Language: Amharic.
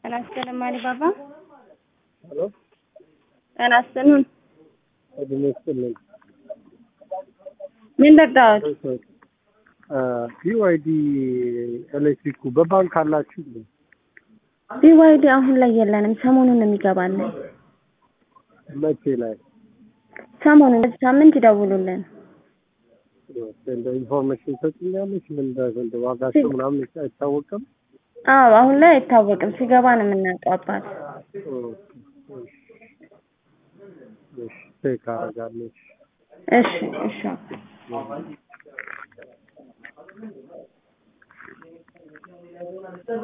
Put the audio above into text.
ጤና ይስጥልኝ አሊባባ። ሄሎ ጤና ይስጥልኝ። እድሜ ይስጥልኝ። ምን ልርዳዎት? ቢዋይዲ ኤሌክትሪኩ በባንክ አላችሁ እንዴ? ቢዋይዲ አሁን ላይ የለንም። ሰሞኑን ነው የሚገባልን። መቼ ላይ ሰሞኑን በዚህ ሳምንት ይደውሉልን። እንደ ኢንፎርሜሽን ሰጥኛለች። ምን እንደ- እንደ ዋጋቸው ምናምን አይታወቅም። አዎ አሁን ላይ አይታወቅም። ሲገባ ነው የምናውቀው አባት። እሺ ቼክ አደርጋለሁ። እሺ እሺ